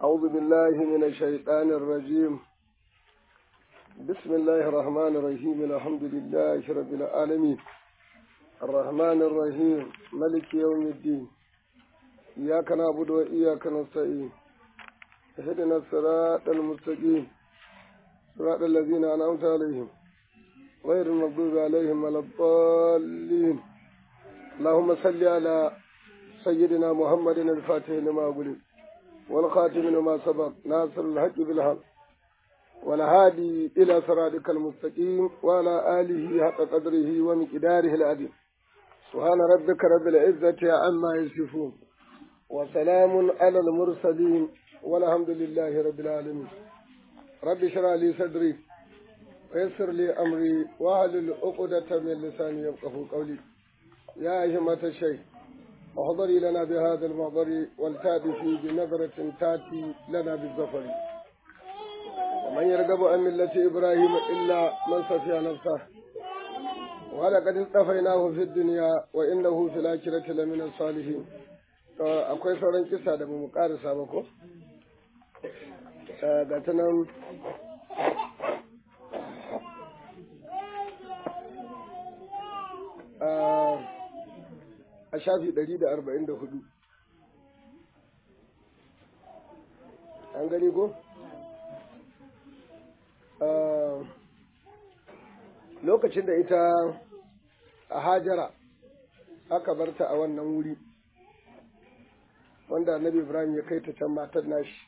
أعوذ بالله من الشيطان الرجيم بسم الله الرحمن الرحيم الحمد لله رب العالمين الرحمن الرحيم ملك يوم الدين إياك نعبد وإياك نستعين اهدنا الصراط المستقيم صراط الذين أنعمت عليهم غير المغضوب عليهم ولا الضالين اللهم صل على سيدنا محمد الفاتح لما أغلق والخاتم لما سبق ناصر الحق بالحق والهادي إلى صراطك المستقيم وعلى آله حق قدره ومقداره العظيم سبحان ربك رب العزة عما يصفون وسلام على المرسلين والحمد لله رب العالمين رب اشرح لي صدري ويسر لي أمري واحلل عقدة من لساني يفقه قولي يا همة الشيخ احضري لنا بهذا المحضر والتأتي بنظرة تأتي لنا بالظفر ومن يرغب عن ملة إبراهيم إلا من صفي نفسه ولقد اصطفيناه في الدنيا وإنه في الآخرة لمن الصالحين akwai sauran kisa da mu karasa ba ko ga ta nan a shafi ɗari da arba'in da hudu an gani ko? lokacin da ita a hajara aka barta a wannan wuri wanda annabi ibrahim ya kai ta can matar nashi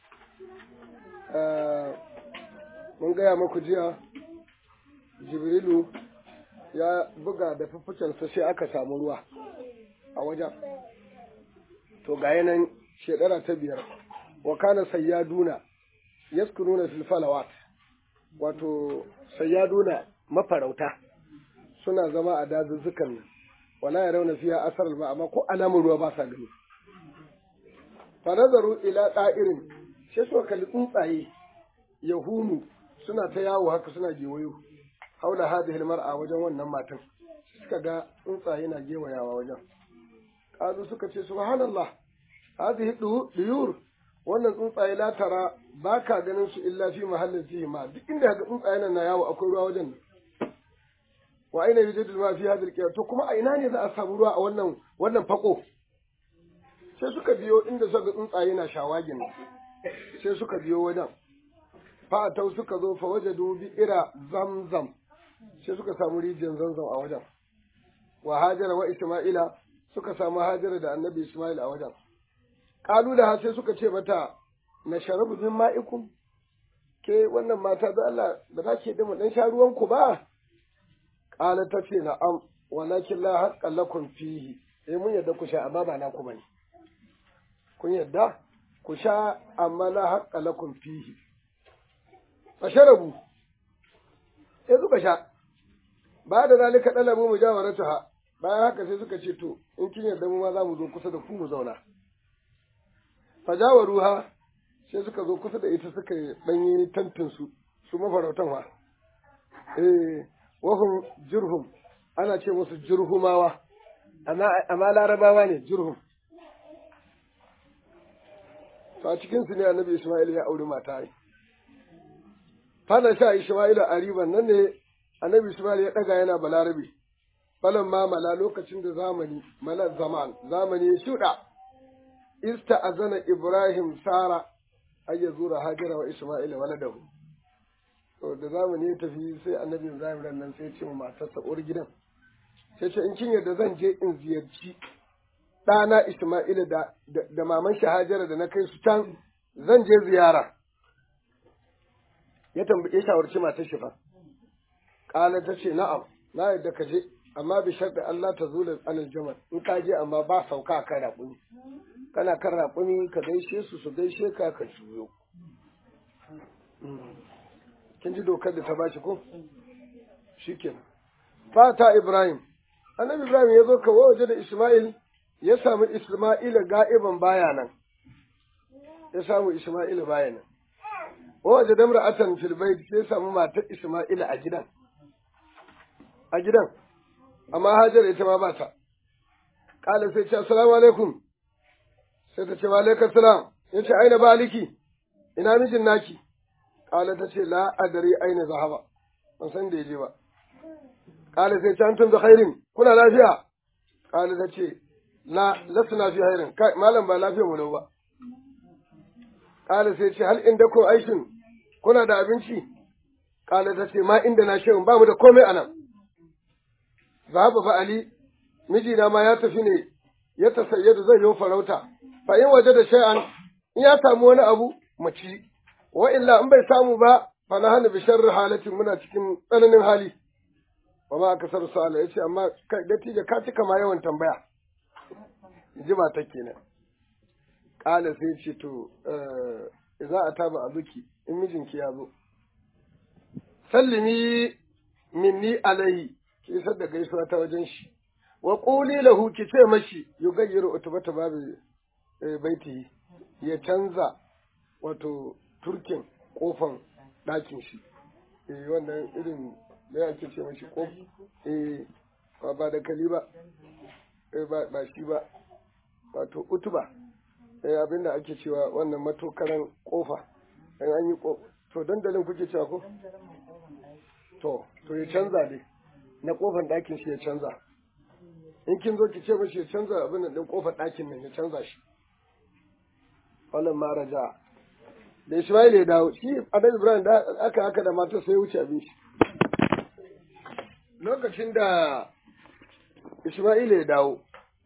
mun gaya maku jiya jibrilu ya buga da fuffukensa sai aka samu ruwa a wajen to ga yanan shekara ta biyar wa kana sayyaduna yaskununa fil falawat wato sayyaduna mafarauta suna zama a dazuzzukan nan wala ya rauna fiya asar ba amma ko alamun ruwa ba sa gani fa nazaru ila da'irin sai suka kalli tsuntsaye yahunu suna ta yawo haka suna gewayo haula hadhihi mar'a wajen wannan matan suka ga tsuntsaye na gewayawa wajen kazu suka ce subhanallah hadhihi duyur wannan tsuntsaye la tara baka ganin su illa fi mahallin fihi ma duk inda ga tsuntsaye nan na yawo akwai ruwa wajen wa aina yujadu ma fi hadhihi qiyam to kuma a ina ne za a samu ruwa a wannan wannan fako sai suka biyo inda suka ga tsuntsaye na shawagin sai suka biyo wajen fa tau suka zo fa wajadu bi ira zamzam sai suka samu rijiyar zamzam a wajen wa hajara wa isma'ila suka samu hajara da annabi isma'il a wajen kalu da sai suka ce mata na sharabu min ma'ikum ke wannan mata da Allah ba za ke da mu dan sha ruwan ku ba qala ta ce na'am walakin la haqqa lakum fihi eh mun yadda ku sha amma ba na ku bane kun yadda ku sha amma la haqqa lakum fihi fasharabu sai suka sha ba da zalika dalabu mujawaratuha bayan haka sai suka ce to in kin yarda mu ma za mu zo kusa da ku mu zauna fajawaruha sai suka zo kusa da ita suka danyi tantin su su mafarautan wa eh wahum jurhum ana ce musu jurhumawa amma amma larabawa ne jurhum to a cikin su ne annabi Isma'il ya auri mata fana sha Isma'il a riban nan ne annabi Isma'il ya daga yana balarabe falan ma mala lokacin da zamani mala zaman zamani ya shuɗa ista azana Ibrahim Sara ay ya zura Hajara wa Isma'il waladahu to da zamani ya tafi sai annabi Ibrahim ran nan sai ya ce wa matarsa uwar gidan sai ce in kin yarda zan je in ziyarci ɗana Isma'ila da, da, maman shi Hajara da na kai su can zan je ziyara ya tambaye shawarci matar shi fa Ƙala ta ce na'am na yarda ka je amma bi sharɗi Allah ta zula anil jamal in ka je amma ba sauka kan raƙumi kana kan raƙumi ka gaishe su su gaishe ka ka juyo kin ji dokar da ta bashi ko shikenan fata Ibrahim annabi Ibrahim ya zo ka waje da Isma'il ya samu Isma'ila ga'iban baya nan ya samu Isma'ila baya nan waje da imra'atan fil bait sai samu matar Isma'ila a gidan a gidan amma Hajar ita ma ba ta kala sai ce assalamu alaikum sai ta ce wa alaikum salam ya ce aina baliki ina mijin naki kala ta ce la adari aina zahaba ban san da yaje ba kala sai can tun da khairin kuna lafiya kala ta ce la lasna fi khairin kai malam ba lafiya mu ba kala sai ce hal inda ko aishin kuna da abinci kala ta ce ma inda na shirin ba mu da komai anan zahaba fa ali mijina ma ya tafi ne ya tasayyadu zai yi farauta fa in waje da shay'an in ya samu wani abu mu ci wa illa in bai samu ba fa na hana bi sharri halatin muna cikin tsananin hali wa ma aka sar sala yace amma kai dattijo ka cika ma yawan tambaya ji ba ta kenan kala sai ce to za a taba abuki in mijinki ya zo sallimi minni alaihi ki isar da gaisuwa ta wajen shi wa quli lahu ki ce mashi yugayyiru utubata babu baiti ya canza wato turkin kofan ɗakin shi eh wannan irin da yake ce mashi kof eh ba da kali ba eh ba shi ba wato utuba eh abinda ake cewa wannan matokaran kofa in an yi to dandalin kuke cewa ko to to ya canza dai na kofan ɗakin shi ya canza in kin zo ki ce mashi ya canza abin nan din kofar ɗakin nan ya canza shi wannan ma raja da Ismail ya dawo shi Adam Ibrahim da aka haka da matar sai wuce abin shi lokacin da Ismail ya dawo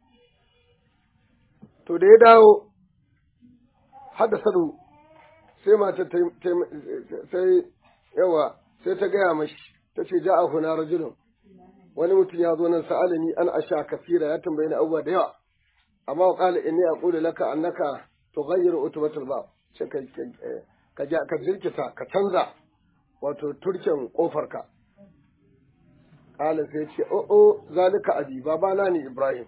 to da ya dawo hada sadu sai matar sai yawa sai ta gaya mashi ta ce ja'a huna rajulun wani mutum ya zo nan sa'alani an asha kafira ya tambaye ni abubuwa da yawa amma wa qala inni aqulu laka annaka tughayyiru utbatul bab ce ka ka ja ka jirkita ka canza wato turken kofar ka qala sai ce o o zalika abi babana ne ibrahim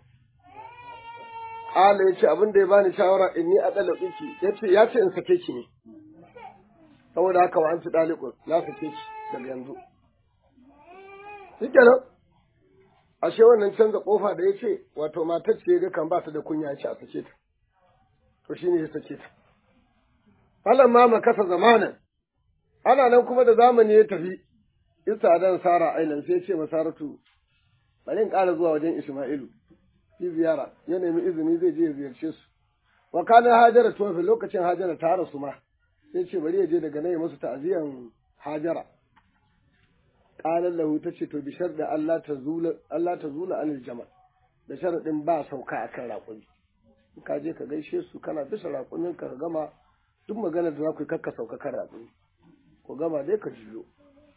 qala yace abin da ya bani shawara inni adala ki yace yace in sake ki ne saboda haka wa anti dalikun na sake ki daga yanzu shikenan ashe wannan canza kofa da ya ce wato matar ce ga kan ba ta da kunya ya ce a sake ta to shine ya sake ta falan ma makasa zamanin ana nan kuma da zamani ya tafi isa dan sara ailan sai ce masaratu bari in ƙara zuwa wajen isma'ilu fi ziyara ya nemi izini zai je ya ziyarce su wa kana hajara tofi lokacin hajara ta rasu ma sai ce bari ya je daga nan ya musu ta'aziyan hajara qalan lahu tace to bishar da Allah ta zula Allah ta zula anil jamal da sharadin ba sauka akan raƙumi ka je ka gaishe su kana bisa raƙumin ka gama duk magana da za ku yi kakka sauka kan raƙumi ku gama dai ka jiyo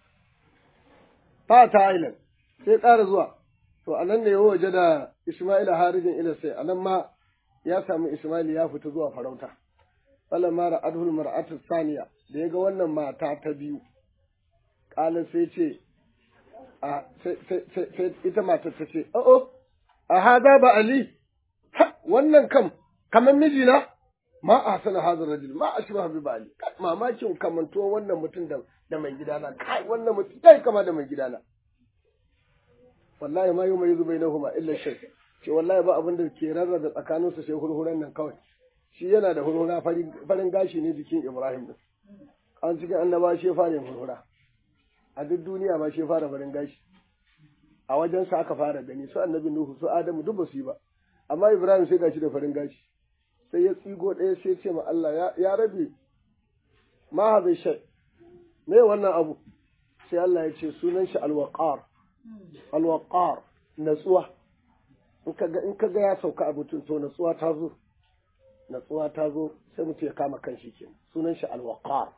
fata island sai ƙara zuwa to a nan ne ya waje da Ismaila harijin ila sai a nan ma ya samu Ismail ya fita zuwa farauta falan mara adhul mar'atu saniya da ya ga wannan mata ta biyu ƙalin sai ce a sai ita matar ta ce o'o a haza ba ali wannan kam kamar mijina ma a sana hazar rajul ma a shiba bi ali mamakin kamantuwan wannan mutum da da mai gidana kai wannan mutum kai kama da mai gidana wallahi ma yau mai zubai na huma illa shai ce wallahi ba abin da ke rarrabe tsakanin su sai hurhuran nan kawai shi yana da hurhura farin gashi ne jikin ibrahim din an cikin annaba shi fara hurhura a duk duniya ma shi fara farin gashi a wajen sa aka fara gani su annabi nuhu su adamu duk ba su yi ba amma ibrahim sai gashi da farin gashi sai ya tsigo ɗaya sai ce ma Allah ya rabe ma hazai shai me wannan abu sai Allah ya ce sunan shi alwaqar alwaqar natsuwa in kaga in kaga ya sauka a mutum to natsuwa ta zo natsuwa ta zo sai mutum ya kama kanshi kenan sunan shi alwaqar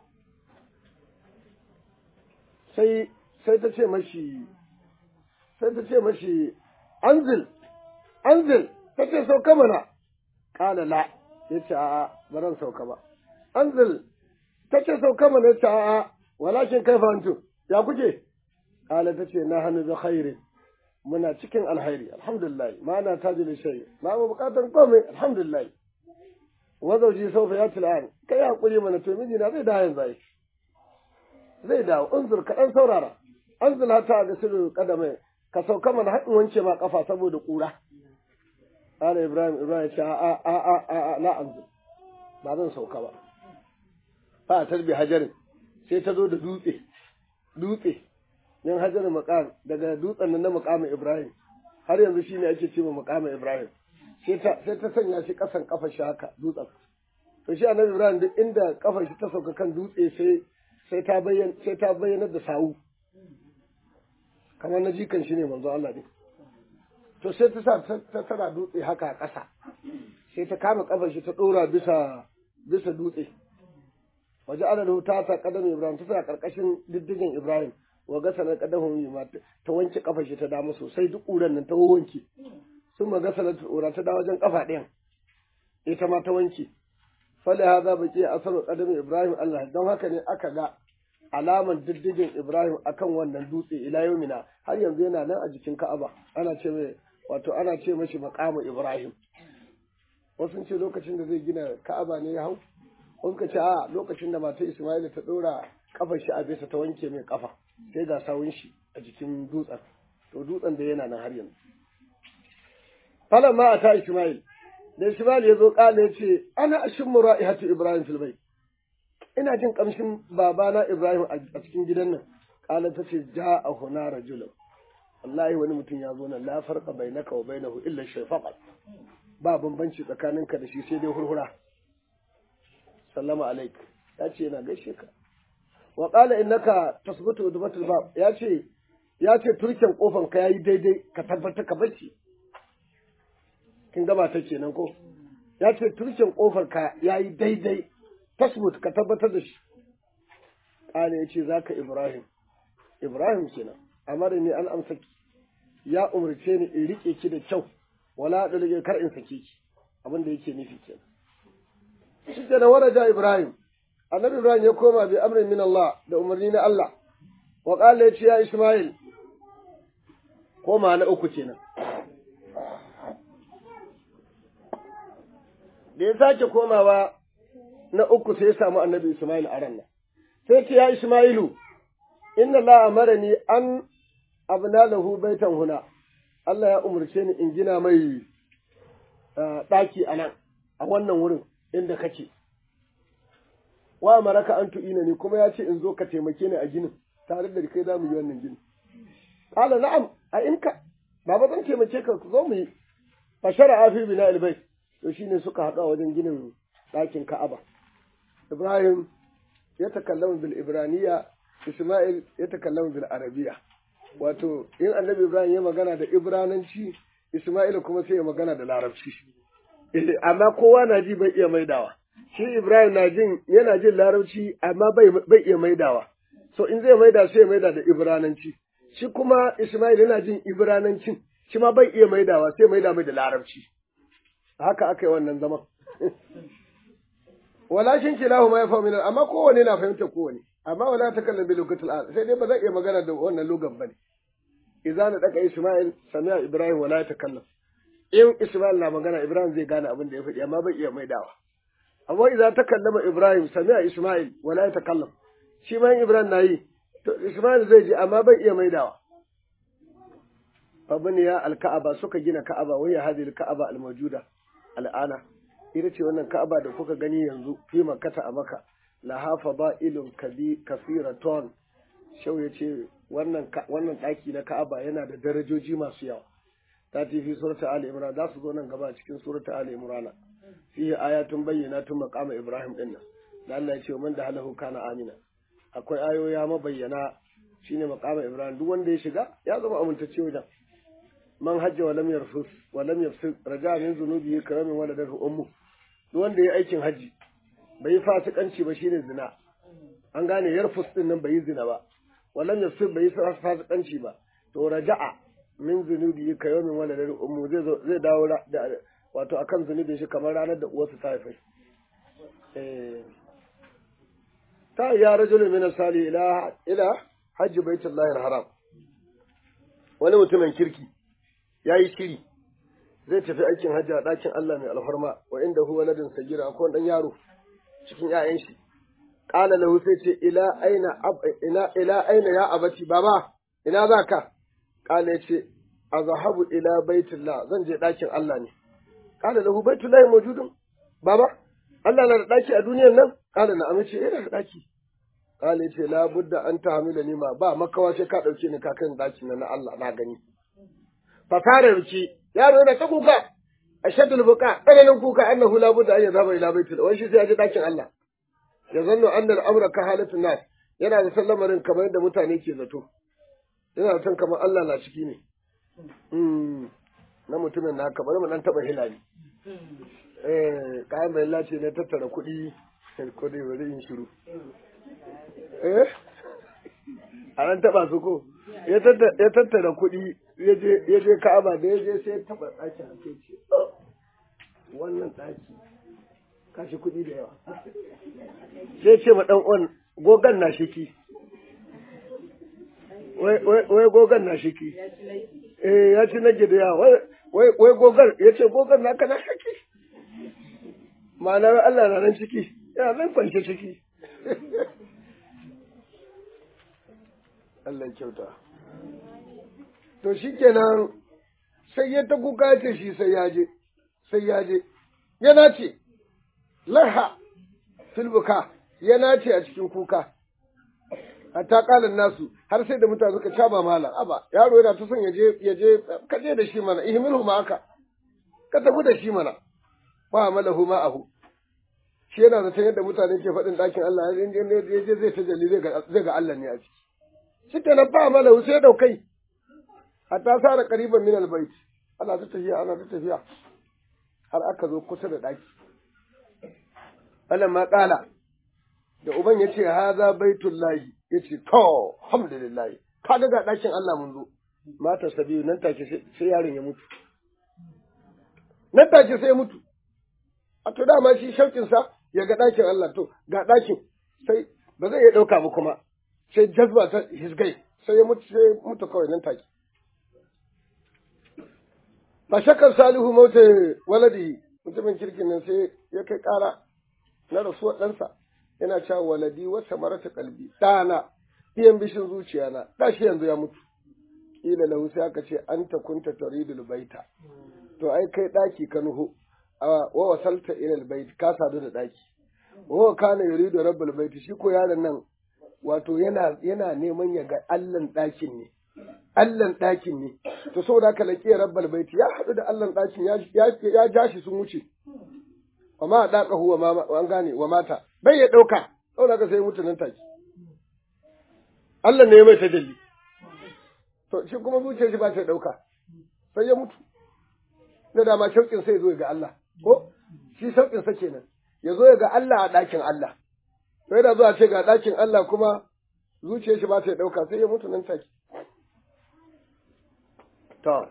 sai sai ta ce mashi sai ta ce mashi anzil anzil ta ce sauka mana kala la ya ce a'a ba ran sauka ba anzil ta ce sauka mana ya ce a'a walakin kai antum ya kuke kala ta ce na hannu da khairin muna cikin alhairi alhamdulillah ma na taji da shayi ma mu bukatar komai alhamdulillah wa zauji saufa ya til'an kai hakuri mana to miji na zai dawo yanzu zai dawo unzur ka dan saurara anzil hata ga sirru kadamai ka sauka mana haɗin wance ma kafa saboda kura Ala Ibrahim Ibrahim ce a a a a a la anzil ba zan sauka ba fa tarbi hajarin sai ta zo da dutse dutse yan hajarin maqam daga dutsen nan na maqamin Ibrahim har yanzu shine ake cewa maqamin Ibrahim sai ta sai ta sanya shi kasan kafar shi haka dutsen to shi annabi Ibrahim duk inda kafar shi ta sauka kan dutse sai sai ta bayyana sai ta bayyana da sawu kamar na jikan shi ne manzo Allah ne to sai ta sa ta tana dutse haka a ƙasa sai ta kama kafar shi ta dora bisa bisa dutse waje ana da ta sa kadam Ibrahim ta sa karkashin diddigin Ibrahim wa gasa na kadamun yi ta wanke kafar shi ta dama sosai duk ƙuran nan ta wanke sun ma gasa na tura ta da wajen kafa ɗayan ita ma ta wanke fali haza baki asaru kadamin Ibrahim Allah don haka ne aka ga alaman diddigin Ibrahim akan wannan dutse ila yaumina har yanzu yana nan a jikin Ka'aba ana ce mai wato ana ce mashi maqamu Ibrahim wasu ce lokacin da zai gina Ka'aba ne ya hau wasu ka ce a lokacin da matar Isma'ila ta dora kafar shi a bisa ta wanke mai kafa sai ga sawun shi a jikin dutsen to dutsen da yana nan har yanzu falan ma ata Isma'il da Isma'il ya zo kala ya ce ana ashimmu ra'ihatu Ibrahim fil bayt ina jin kamshin babana Ibrahim a cikin gidan nan kala ta ce ja'a huna rajulun wallahi wani mutum ya zo nan la farqa bainaka wa bainahu illa shayfaqat ba bambanci tsakaninka da shi sai dai hurhura sallama alaik ya ce yana gaishe ka wa qala innaka tasbutu udbatul bab ya ce ya ce turken kofan ka yayi daidai ka tabbata ka bacci kin gaba ta kenan ko ya ce turken kofar ka yayi daidai tasbut ka tabbatar da shi qala ya ce zaka ibrahim ibrahim kenan amara ni an amsa ki ya umarce ni in rike ki da kyau wala da kar in sake ki abin da yake nufi kenan shi da waraja Ibrahim annabi Ibrahim ya koma bi amrin min Allah da umarni na Allah wa qala yace ya Ismail koma na uku kenan da ya sake komawa na uku sai ya samu annabi Ismail a ran nan sai ce ya Ismailu inna la amarani an abna lahu baitan huna Allah ya umarce ni in gina mai ɗaki a nan a wannan wurin inda kake wa maraka an tu'ina ni kuma ya ce in zo ka taimake ni a ginin tare da kai za mu yi wannan gini qala na'am a inka baba zan taimake ka zo mu yi fa shar'a fi bina albayt to shine suka haɗu a wajen ginin ɗakin Ka'aba Ibrahim ya takallama bil Ibraniya Isma'il ya takallama bil Arabiya wato in annabi Ibrahim ya magana da Ibrananci Isma'il kuma sai ya magana da Larabci amma kowa na ji bai iya maidawa shi Ibrahim na jin yana jin larabci amma bai bai iya maidawa so in zai maida sai ya maida da Ibrananci shi kuma Ismail yana jin Ibranancin shi ma bai iya maidawa sai maida mai da larabci haka aka yi wannan zaman walakin kilahu ma yafa min amma kowane na fahimta kowane amma wala takallam bi lugatil al sai dai ba zai iya magana da wannan lugan bane idza na daka Ismail sami'a Ibrahim wala yatakallam in Ismail na magana Ibrahim zai gane abin da ya faɗi amma bai iya maidawa amma idan ta kallama Ibrahim sami'a Ismail wala ya takallam shi ma Ibrahim na yi to Ismail zai ji amma bai iya maidawa fabniya al-ka'aba suka gina ka'aba wai hadhihi al-ka'aba al-mawjuda al'ana ita ce wannan ka'aba da kuka gani yanzu fi makkata a maka la hafa ba'ilun kafiratun shau ya ce wannan wannan ɗaki na ka'aba yana da darajoji masu yawa ta fi surata Ali Imran za su zo nan gaba cikin surata Ali Imran fihi ayatun bayyinatun maqama Ibrahim din nan da Allah ya ce man da halahu kana amina akwai ayoya mabayyana shine maqama Ibrahim duk wanda ya shiga ya zama amintacce wajen man hajja wa lam yarfus wa lam yafsik raja min zunubi karamin waladatu ummu duk wanda ya aikin haji bai fasikanci ba shine zina an gane yarfus din nan bai zina ba wa lam yafsik bai fasikanci ba to raja'a min zunubi ka yau min wala dare ummu zai zo zai dawo da wato akan zunubin shi kamar ranar da uwarsa ta haife eh ta ya rajulun min sali ila ila hajji baitullahi haram wani mutumin kirki yayi shiri zai tafi aikin hajji a ɗakin Allah mai alfarma wa inda huwa ladin sagira akwai dan yaro cikin ƴaƴan shi qala lahu sai ce ila aina ila ila aina ya abati baba ina zaka Kala ya ce, A zahabu ila baitullah zan je ɗakin Allah ne. Kala lahu baitullahi mawjudun baba Allah na da ɗaki a duniyan nan kala na amince yana da ɗaki kala ce la budda an tahmila ni ma ba makawa sai ka ɗauke ni ka kan ɗakin nan na Allah na gani fasara ruki yaro yana ta kuka ashadul buka tsananin kuka annahu la budda an yazaba ila baitul wai shi sai ya je ɗakin Allah ya zanno annal amra ka halatun nas yana da sallamarin kamar yadda mutane ke zato yana da san kamar Allah na ciki ne na mutumin na kamar mu dan taba hilali eh kayan mai lace ne tattara kuɗi ko dai bari in shiru eh a nan taba su ko ya tattara kuɗi ya je ka'aba da ya je sai ya taba ɗakin a ce wannan ɗaki kashi kuɗi da yawa sai ce ma ɗan uwan gogan na shiki wai gogan na shiki eh ya ci nage da yawa wai gogan ya ce gogan na kana shiki ma'ana Allah na nan ciki yana nan kwance ciki Allah kyauta to shi kenan sai ya ta kuka ce shi sai ya je sai ya je yana ce laha filbuka ya nace a cikin kuka hatta kalan nasu har sai da mutane suka caba mala aba yaro yana ta son ya je ya je ka je da shi mana ihmilhu ma aka ka tafi da shi mana wa amalahu ma ahu shi yana da yadda mutane ke faɗin ɗakin Allah in je je zai tajalli zai ga zai ga Allah ne a ciki shi kenan ba amalahu sai daukai hatta sara qariban min albayt ana ta tafiya ana ta tafiya har aka zo kusa da ɗaki ma ƙala da uban ya ce haza baitun lahi ya ce to alhamdulillah ka ga ɗakin Allah mun zo mata sabiyu nan take sai yaron ya mutu nan take sai ya mutu a to dama shi shaukin sa ya ga ɗakin Allah to ga ɗakin sai ba zai iya ɗauka ba kuma sai jazba ta hisgai sai ya mutu sai mutu kawai nan take fa shakar salihu mauta waladi mutumin kirkin nan sai ya kai ƙara na rasuwar ɗansa yana cewa waladi wata marata kalbi ɗana biyan bishin zuciya na ɗashi yanzu ya mutu ƙila lahu sai aka ce an ta kunta taridul baita to ai kai ɗaki ka nuhu wa wasalta ila bait ka sadu da ɗaki wa kana yuridu rabbul bait shi ko yaron nan wato yana yana neman ya ga allan ɗakin ne allan ɗakin ne to saboda haka laƙi rabbul bait ya haɗu da allan ɗakin ya ya ja shi sun wuce wa ma daka huwa ma an gane wa mata bai ya dauka saboda ka sai mutu nan take Allah ne ya mai tajalli to shi kuma zuciyar shi ba ta dauka sai ya mutu da dama shauƙin sai zo ga Allah ko shi shauƙin sa kenan ya zo ga Allah a ɗakin Allah sai da zuwa ce ga ɗakin Allah kuma zuciyar shi ba ta dauka sai ya mutu nan take to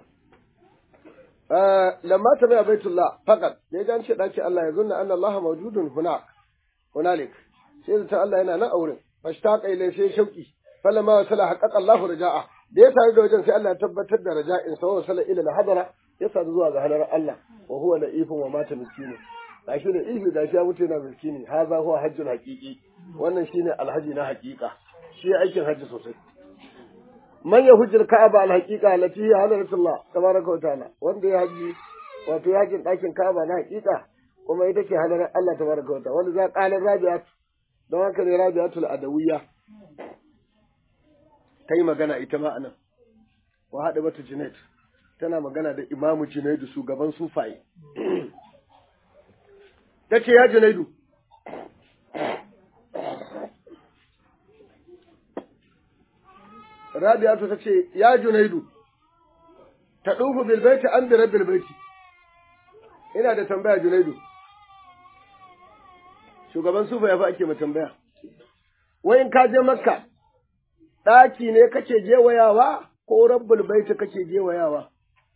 lamma ta bai baitullah faqat da ya an ce daki Allah ya zunna anna Allah mawjudun huna hunalik sai da Allah yana nan a wurin fashtaqa ilai sai shauki falamma wasala haqqaqa Allah raja'a da ya sadu da wajen sai Allah ya tabbatar da raja'in sa wasala ila hadara ya sadu zuwa ga halar Allah wa huwa la'ifun wa mata miskinu gashi da ifi gashi ya mutu yana miskini haza huwa hajjul haqiqi wannan shine alhaji na haqiqa shi aikin haji sosai man ya hujjar ka'aba al-haqiqa allati hiya hadratullah tabaraka wa ta'ala wanda ya haji wato yakin dakin ka'aba na haqiqa kuma ita ce hadarar Allah tabaraka wa ta'ala wanda za qala rabi'at don haka ne rabi'atul adawiyya ta yi magana ita ma anan wa hada bata junaid tana magana da imamu junaidu shugaban sufaye ta ce ya junaidu Rabi'atu ta ce, Ya Junaidu, ta ɗufu bilbaiti an bi rabbil baiti. Ina da tambaya Junaidu. Shugaban sufa ya fi ake ma tambaya. Wai in ka je Makka, ɗaki ne kake gewayawa ko rabbul baiti kake gewayawa?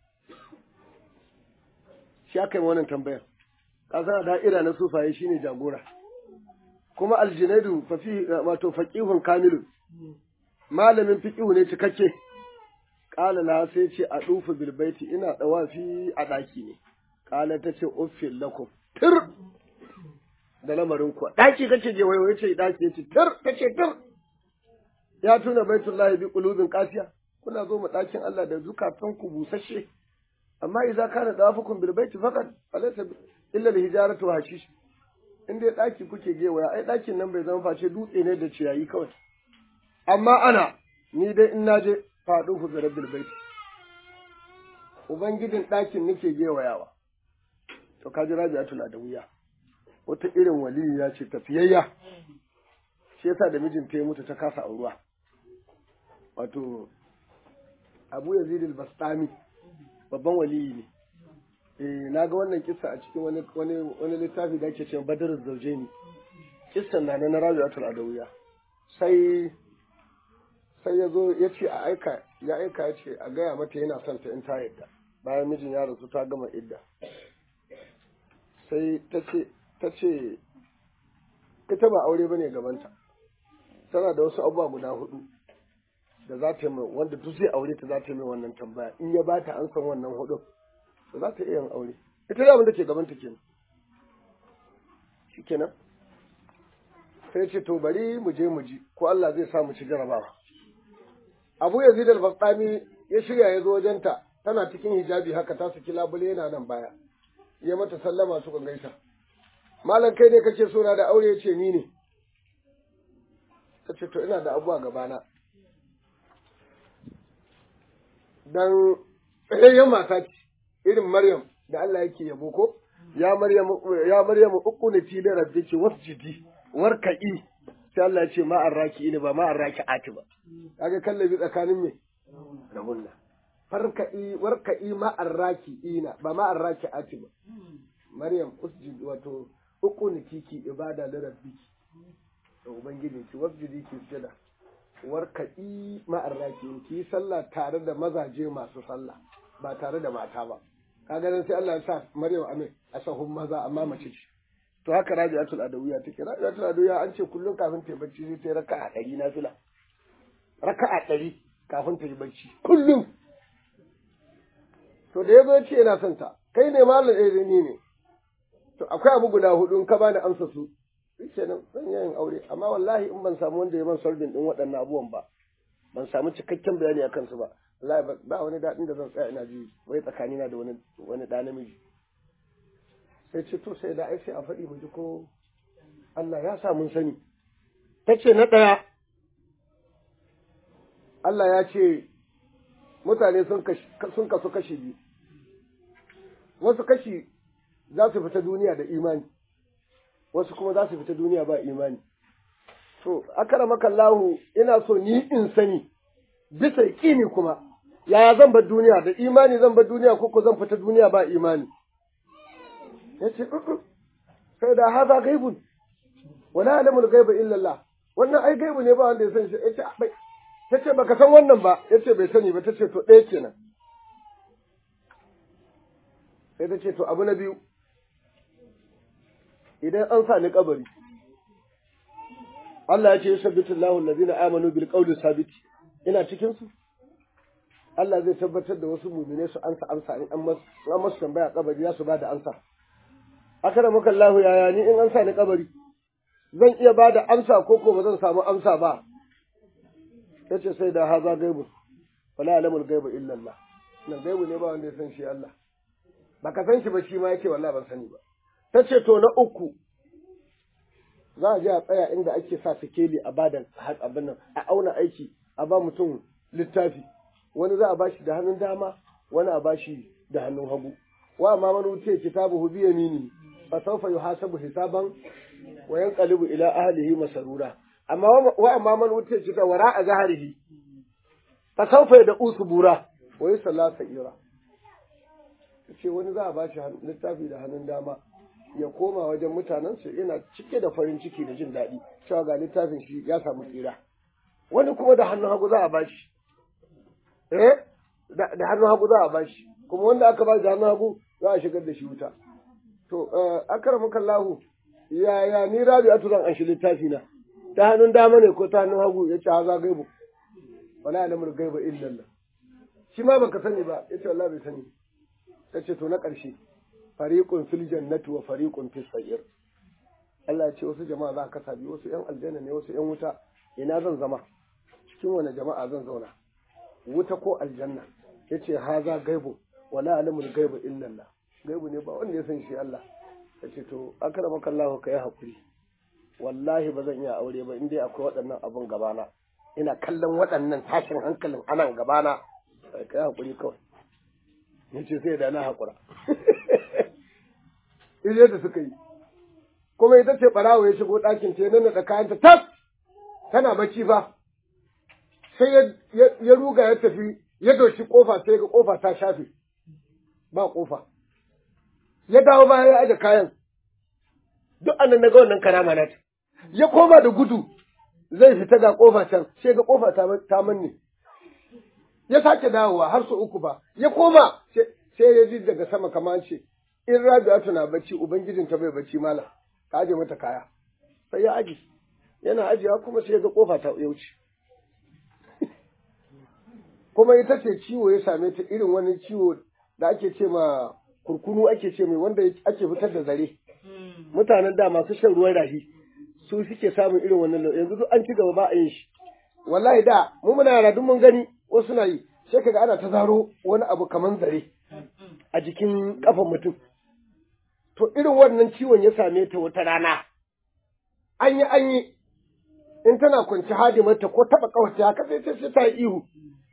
Shi aka yi wannan tambayar. Kasan da'ira na sufaye shine jagora. Kuma aljinaidu fafi wato faqihun kamilun. malamin fiƙihu ne cikakke ƙala la sai ce a ɗufu bilbaiti ina ɗawafi a ɗaki ne ƙala ta ce uffin lakum tir da lamarin kuwa ɗaki kace je wayo yace ɗaki yace tir kace tir ya tuna baitullahi bi qulubin qasiya kuna zo mu ɗakin Allah da zukatan ku busasshe amma idza kana dawafukum bil baiti faqat falaysa illa al hijaratu wa hashish in dai ɗaki kuke gewaya ai ɗakin nan bai zama face dutse ne da ciyayi kawai amma ana ni dai in naje faɗo ku ga rabbil baiti ubangijin ɗakin nake gewayawa to kaji rabi'atul adawiya wata irin waliya ce tafiyayya shi yasa da mijinta ya mutu ta kasa auruwa wato abu yazid al-bastami babban waliyi ne eh na ga wannan kissa a cikin wani wani wani littafi da ake cewa badr az-zawjaini kissan na na rabi'atul adawiya sai sai ya zo ya ce a aika ya aika ya ce a gaya mata yana son ta in ta yadda bayan mijin ya rasu ta gama idda sai ta ce ta ce ita ba aure bane gabanta tana da wasu abubuwa guda hudu da za ta yi mai wanda duk zai aure ta za ta yi mai wannan tambaya in ya bata an san wannan hudu to za ta iya yin aure ita da abin da ke gabanta kenan shikenan sai ce to bari mu je mu ji ko Allah zai sa mu ci jarabawa Abu Yazid al-Bastami ya shirya ya zo wajenta tana cikin hijabi haka ta saki labule yana nan baya ya mata sallama suka gaisa malam kai ne kake so na da aure yace ni ne tace to ina da abuwa gabana dan tsayayyen mata ce irin Maryam da Allah yake yabo ko ya Maryam ya Maryam uqunati li rabbiki wasjidi warka'i sai Allah ya ce ma arraki ne ba ma arraki ati ba kaga kallabi tsakanin me da hunna farka'i warka'i ma arraki ina ba ma arraki ati ba Maryam usjid wato uqunati ki ibada li rabbiki da ubangiji ki wasjidi ki sujada warka'i ma arraki ki sallah tare da mazaje masu sallah ba tare da mata ba kaga nan sai Allah ya sa Maryam amin a sahun maza amma mace ce to haka Rabi'atul Adawiya take Rabi'atul Adawiya an ce kullum kafin ta yi bacci sai ta raka'a ɗari na fila raka'a ɗari kafin ta yi bacci kullum to da yazo ce yana son ta kai ne malam eh ni ne to akwai abu guda hudu in ka bani amsa su kenan zan yin aure amma wallahi in ban samu wanda ya man solving din waɗannan abubuwan ba ban samu cikakken bayani akan su ba wallahi ba wani daɗin da zan tsaya ina ji wai tsakanina da wani wani ɗa namiji sai ce to sai da ai sai a faɗi mu ji ko Allah ya sa mun sani ta ce na ɗaya Allah ya ce mutane sun kasu kashi biyu wasu kashi za su fita duniya da imani wasu kuma za su fita duniya ba imani to akaramaka Allahu ina so ni in sani bisa yaƙini kuma yaya zan bar duniya da imani zan bar duniya ko ko zan fita duniya ba imani yace sai da haza gaibun wala alamul gaiba illa Allah wannan ai gaibu ne ba wanda ya san shi yace bai tace baka san wannan ba yace bai sani ba tace to ɗaya kenan sai tace to abu na biyu idan an sa ni kabari Allah ya ce yusabbitu Allahu allazina amanu bil qawli sabiti ina cikin su Allah zai tabbatar da wasu mumine su ansa amsa in an masu tambaya kabari za su ba da amsa akara muka Allahu yaya ni in an sa ni kabari zan iya ba da amsa ko ko ba zan samu amsa ba yace sai da haza gaibu wala alamul gaibu illa Allah nan gaibu ne ba wanda ya san shi Allah baka san shi ba shi ma yake wallahi ban sani ba tace to na uku za a je a tsaya inda ake sa sikeli a bada abin nan a auna aiki a ba mutum littafi wani za a bashi da hannun dama wani a bashi da hannun hagu wa ma man wuce kitabuhu bi yamini fa sawfa yuhasabu hisaban wa yanqalibu ila ahlihi masarura amma wa amma man wuce kita wara a zaharihi fa sawfa da usbura wa yusalla sa'ira ce wani za a bashi littafi da hannun dama ya koma wajen mutanen su ina cike da farin ciki da jin daɗi cewa ga littafin shi ya samu tsira wani kuma da hannun hagu za a bashi eh da hannun hagu za a bashi kuma wanda aka ba da hannun hagu za a shigar da shi wuta to akramuka Allahu ya ya ni Rabi'atu zan anshi littafi na ta hannun dama ne ko ta hannun hagu yace haza gaibu wala alamul gaiba illa Allah shi ma baka sani ba yace wallahi bai sani tace to na ƙarshe fariqun fil jannati wa fariqun fis sa'ir Allah ya ce wasu jama'a za ka sabi wasu ƴan aljanna ne wasu ƴan wuta ina zan zama cikin wani jama'a zan zauna wuta ko aljanna yace haza gaibu wala alamul gaibu illa Allah gaibu ne ba wanda ya san shi Allah ta ce to akara maka Allah ka yi haƙuri wallahi ba zan iya aure ba in dai akwai waɗannan abun gabana ina kallon waɗannan tashin hankalin anan gabana ka yi haƙuri kawai ya ce sai da na haƙura ije da suka yi kuma ita ce ɓarawo ya shigo ɗakin ta nan da kayanta tas tana bacci fa sai ya ruga ya tafi ya doshi ƙofa sai ga ƙofa ta shafe ba ƙofa ya dawo baya ya aje kayan duk annan na ga wannan karama na ta ya koma da gudu zai fita ga ƙofa can sai ga ƙofa ta manne ya sake dawowa har su uku ba ya koma sai ya ji daga sama kamar ce in Rabi'atu na bacci ubangijin ta bai bacci malam ka aje mata kaya sai ya aji yana ajiyewa kuma sai ya ga kofa ta ya wuce kuma ita ce ciwo ya same ta irin wani ciwo da ake ce ma kurkunu ake ce mai wanda ake fitar da zare mutanen da masu shan ruwan rahi su suke samun irin wannan yanzu duk an ci gaba ba a yin shi wallahi da mu muna yara duk mun gani wasu na yi sai kaga ana ta zaro wani abu kaman zare a jikin kafan mutum to irin wannan ciwon ya same ta wata rana an yi an yi in tana kwanci hadimarta ko taba kawace haka sai sai ta yi ihu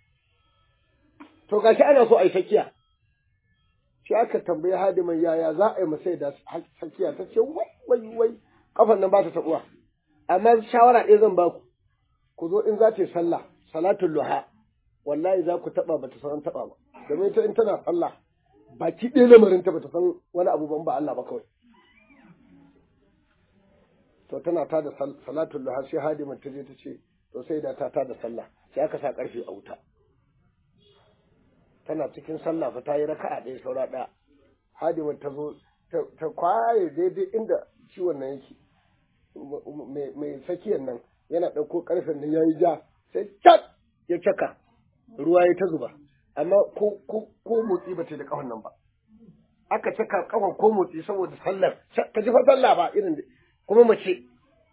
to gashi ana so a yi sakiya shi aka tambayi hadiman yaya za a yi masai da sakiya ta ce wai wai wai kafan nan ba ta tabuwa amma shawara ɗaya zan baku ku zo in za ta yi sallah salatul luha wallahi za ku taba bata san taba ba domin ita in tana sallah baki ɗaya lamarin ta bata san wani abu ban ba Allah ba kawai to tana ta da salatul luha sai hadiman ta je ta ce to sai da ta ta da sallah sai aka sa karfe a wuta tana cikin sallah fa ta yi raka'a ɗaya saura ɗaya hadiman ta zo ta kwaye daidai inda ciwon nan yake mai tsakiyar nan yana ɗauko ƙarfen nan ya yi ja sai cat ya caka ruwa ya ta zuba amma ko motsi ba ta da ƙahon nan ba aka caka ƙahon ko motsi saboda sallar ka ji fa sallah ba irin kuma mace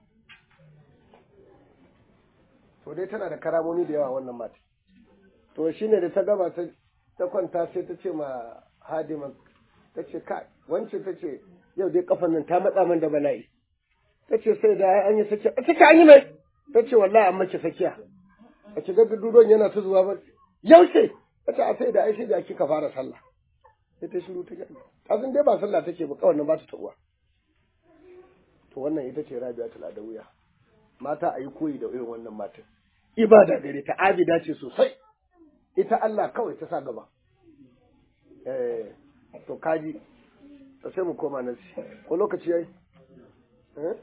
to dai tana da karamomi da yawa wannan mata to shine da ta gaba ta ta kwanta sai ta ce ma hadima ta ce ka wance ta ce yau dai kafan nan ta matsa min da bala'i ta ce sai da an yi sakiya ta ce an yi mai ta ce wallahi an mace sakiya a ce ga dudon yana ta zuwa ba yaushe ta ce a sai da ai sai da kika fara sallah sai ta shiru ta gani ta san dai ba sallah take ba kawai nan ba ta ta'uwa to wannan ita ce rabi'atul adawiya mata a yi koyi da irin wannan matan ibada gare ta abida ce sosai ita Allah kawai ta sa gaba eh to kaji to sai mu koma nan ko lokaci yayi eh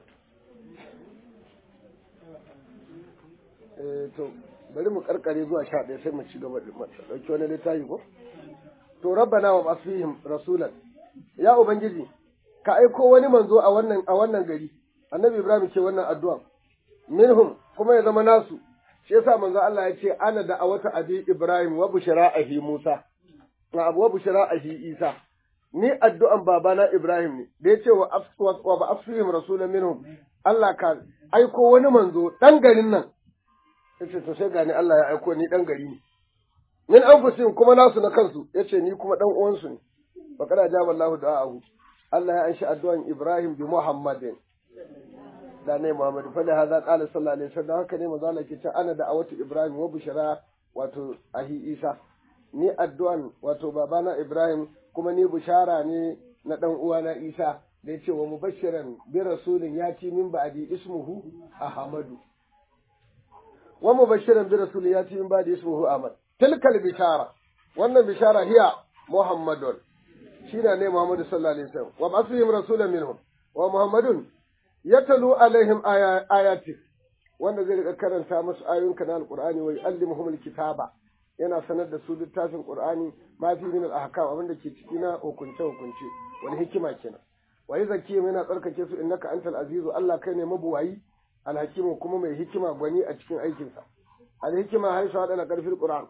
eh to bari mu karkare zuwa sha ɗaya sai mu ci gaba da ɗauki wani littafi ko to rabbana wa basfihim rasulan ya ubangiji ka aiko wani manzo a wannan a wannan gari annabi ibrahim ke wannan addu'a minhum kuma ya zama nasu shi yasa manzo Allah ya ce ana da awata abi ibrahim wa bushara ahi musa wa abu wa bushara ahi isa ni addu'an babana ibrahim ne da ya ce wa wa ba afsihim rasulan minhum Allah ka aiko wani manzo dan garin nan yace to sai gani Allah ya aiko ni dan gari ne min anfusihim kuma nasu na kansu yace ni kuma dan uwansu ne fa kada jaba Allah da'ahu Allah ya anshi addu'an Ibrahim bi Muhammadin da ne Muhammad fa da hada qala sallallahu alaihi wasallam haka ne manzo Allah ke ce ana da awatu Ibrahim wa bushara wato ahi Isa ni addu'an wato babana Ibrahim kuma ni bushara ne na dan uwana Isa da ya ce wa mubashiran bi rasulin yati min ba'di ismuhu Ahmadu wa mubashiran bi rasulin yati min ba'di ismuhu Ahmad tilkal bishara wannan bishara hiya Muhammadun shine ne Muhammadu sallallahu alaihi wasallam wa basihim rasulan minhum wa Muhammadun yatalu alaihim ayati wanda zai rika karanta musu ayoyinka na alqur'ani wa yuallimuhum alkitaba yana sanar da su littafin qur'ani ma fi min al-ahkam abinda ke ciki na hukunce hukunce wani hikima kenan wa yuzakkihim yana tsarkake su innaka antal azizu Allah kai ne mabuwayi alhakimu kuma mai hikima gwani a cikin aikinsa alhikima haisu hada na karfin qur'an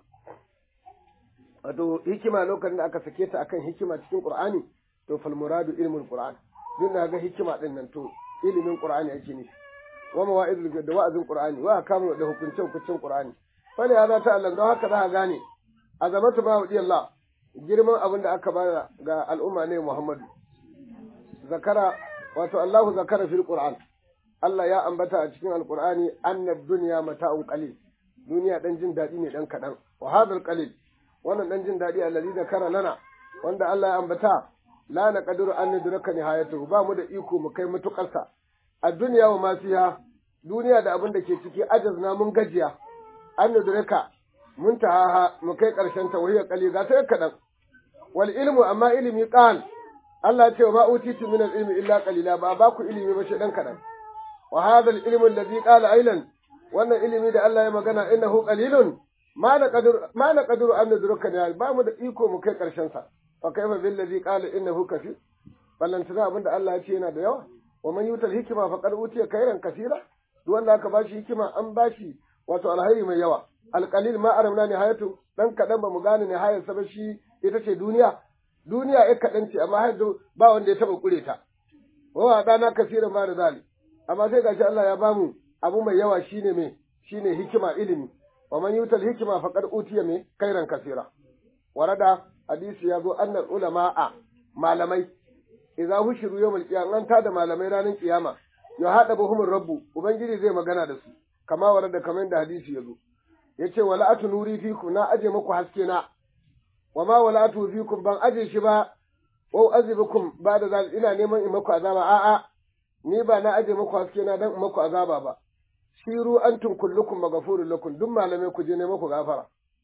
wato hikima lokacin da aka sake ta akan hikima cikin qur'ani to fal muradu ilmul qur'an din da ga hikima din nan to ilimin qur'ani ake nufi wa mawa'izul da wa'azin qur'ani wa akamu da hukunce hukuncin qur'ani fali hada ta Allah don haka za ka gane azamatu ba wadi Allah girman abin da aka bada ga al'umma ne Muhammadu zakara wato Allahu zakara fil Qur'an Allah ya ambata a cikin Alƙur'ani annad dunya mata'un qalil duniya dan jin daɗi ne dan kaɗan wa hadal qalil wannan dan jin daɗi allazi zakara lana wanda Allah ya ambata la naqdiru an nudraka nihayatu ba mu da iko mu kai mutukarsa a duniya wa ma fiha duniya da abin da ke ciki ajazna mun gajiya an nudraka mun tahaha mu kai karshen ta wahiyar qalil ga sai kaɗan wal ilmu amma ilimi qal Allah ya ce ma utitu min al ilmi illa qalila ba ba ku ilimi ba shi dan kaɗan wa hadha al ilmu alladhi qala ailan wannan ilimi da Allah ya magana innahu qalilun ma na qadir ma na qadiru an nudruka ne ba mu da iko mu kai karshen sa fa kaifa bil ladhi qala innahu kafi ballantana abin da Allah ya ce yana da yawa wa man yutal hikma faqad utiya khairan kaseera duk wanda aka bashi hikima an bashi wato alhairi mai yawa alqalil ma aramna nihayatu dan kadan ba mu gane nihayar sa ba shi ita ce duniya duniya ya kadan ce amma har ba wanda ya taba kure ta wa dana kaseeran ma da zali amma sai gashi Allah ya bamu abu mai yawa shine me shine hikima ilimi wa man yutal hikma faqad utiya me khairan kaseera warada hadisi ya zo annal ulama'a malamai idza hushiru yawmal qiyamah an tada malamai ranar kiyama ya hada buhumur rabbu ubangiji zai magana da su kama warada kamar da hadisi ya zo yace wala atu nuri fikum na aje muku haske na wa ma wala atu fikum ban aje shi ba wa azibukum ba da zal ina neman in muku azaba a'a ni ba na aje muku haske na dan in muku azaba ba shiru antum kullukum maghfurun lakum duk malamai ku je ne muku gafara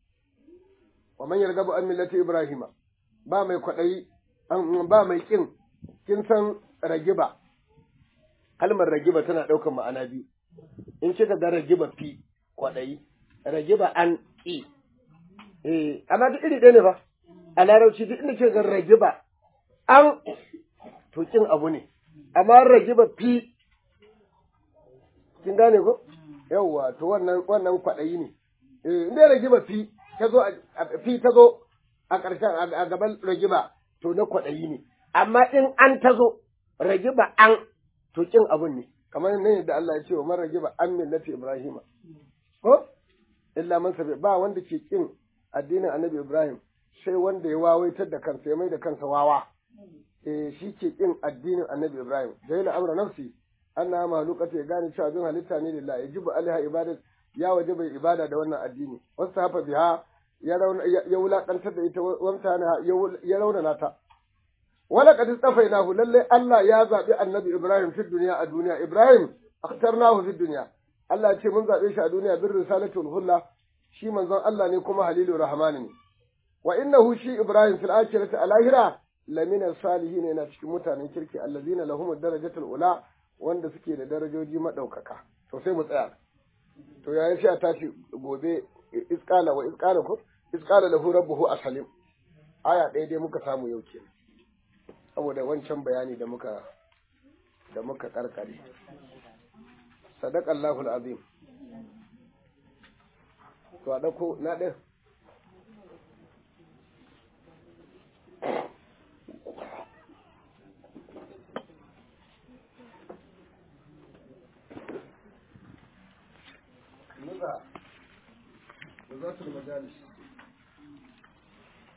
wa man yargabu an millati ibrahima ba mai kwadayi ba mai kin kin san ragiba kalmar ragiba tana daukar ma'ana biyu in kika ga ragiba fi kwadayi ragiba an ki eh amma duk iri ɗaya ne ba a larabci duk inda kika ga ragiba an to kin abu ne amma ragiba fi kin gane ko yawwa to wannan wannan kwadayi ne eh inda ragiba fi ta zo fi ta zo a ƙarshen a gaban ragiba to na kwaɗayi ne amma in an ta zo ragiba an to kin abun ne kamar ne da Allah ya ce wa man ragiba an millati ibrahima ko illa man sabi ba wanda ke kin addinin annabi ibrahim sai wanda ya wawaitar da kansa ya mai da kansa wawa eh shi ke kin addinin annabi ibrahim jahila amra nafsi annaha mahlukata ya gane cewa bin halitta ne lillahi yajibu alaiha ibadat ya waje bai ibada da wannan addini wasu hafa biha ya wulaƙantar da ita wanta ya raunana ta wala qad istafainahu lalle Allah ya zabi annabi Ibrahim fi duniya a duniya Ibrahim akhtarnahu fi duniya Allah ya ce mun zabe shi a duniya bir risalatul hulla shi manzon Allah ne kuma halilur rahman ne wa innahu shi Ibrahim fil akhirati alahira lamina salihin yana cikin mutanen kirki allazina lahum darajatul ula wanda suke da darajoji madaukaka to sai mu tsaya to yayin sai a tashi gobe isqala wa isqala ko isqala lahu rabbuhu aslim aya ɗaya dai muka samu yau kenan saboda wancan bayani da muka da muka karkare sadaqallahu alazim to a dauko na ɗin نزع نزعة المجالس